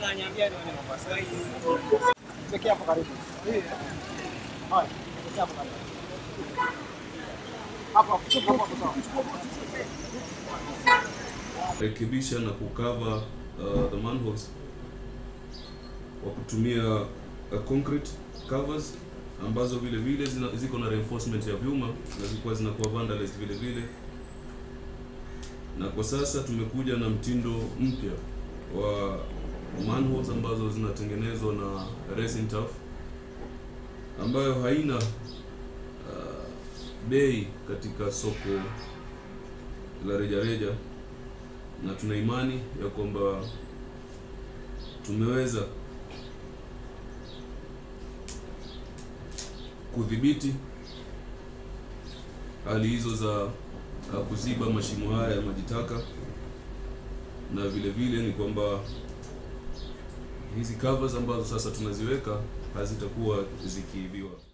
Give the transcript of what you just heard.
ananiambia ni wale Mombasa. Pekee hapo karibu. Haya, pekee hapo karibu. Hapo hapo hapo hapo sawa. rekebisha na kukava uh, the manholes kwa kutumia uh, concrete covers ambazo vile vile zina, ziko na reinforcement ya vyuma na zilikuwa zinakuwa vandalized vile vile, na kwa sasa tumekuja na mtindo mpya wa manholes ambazo zinatengenezwa na resin tuff ambayo haina uh, bei katika soko la rejareja na tuna imani ya kwamba tumeweza kudhibiti hali hizo za uh, kuziba mashimo haya ya maji taka, na vile vile ni kwamba hizi covers ambazo sasa tunaziweka hazitakuwa zikiibiwa.